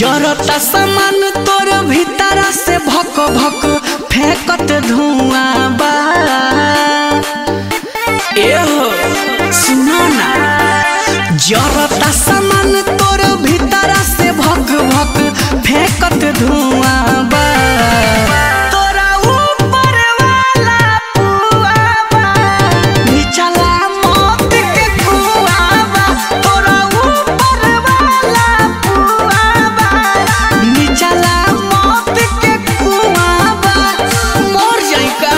जरता सामान तोर भीतरा से भक भक फेंकत धुआं बा एहो सुनो ना जरता सामान तोर भीतरा से भक भक फेंकत धुआं बा तोरा ऊपर वाला पुआ बा निचला मौत के कुआं बा तोरा ऊपर वाला पुआ बा निचला मौत के कुआं बा मर जाई का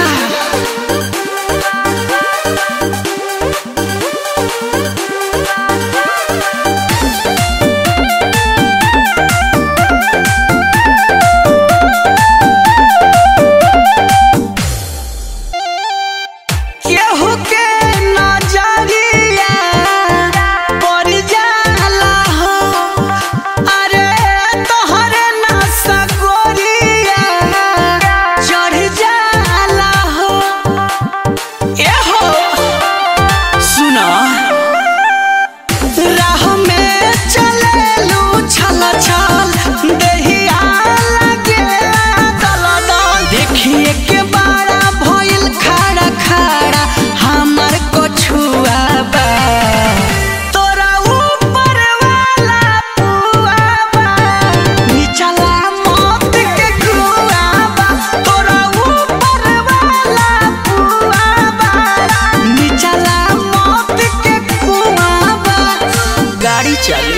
केहू के नजरिया पड़ जाला हो अरे तोहरे नशा गोरिया चढ़ जाला हो एहो सुना राह में चलेलू छल छल देहिया लगेला दल दल देखिए के बारा भइल खड़ा खड़ा हमर कछुआ बा तोरा ऊपर वाला पुआ बा निचला मौत के कुआ बा तोरा ऊपर वाला पुआ बा निचला मौत के कुआ बा गाड़ी चली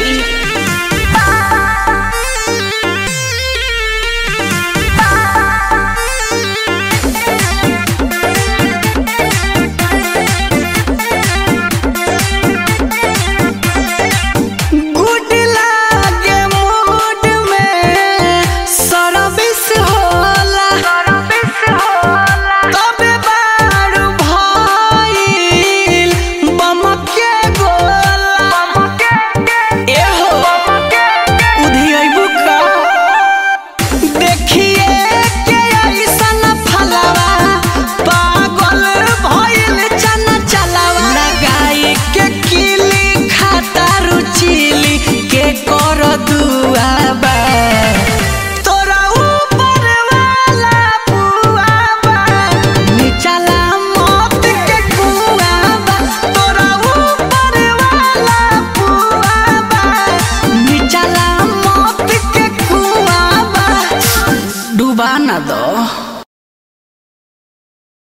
गुड लागे मूड में सर्विस होला तबे बारू भइल बमके गोला एहो उधियैबू का देखिए के ऐसन फलवा पागल भइल चन चलवा लगाई के किली खाता रुचिली के कर दुआबा तोरा ऊपर वाला पुआबा निचला मौत के कुआबा तोरा ऊपर वाला पुआबा निचला मौत के कुआबा डुबा ना दो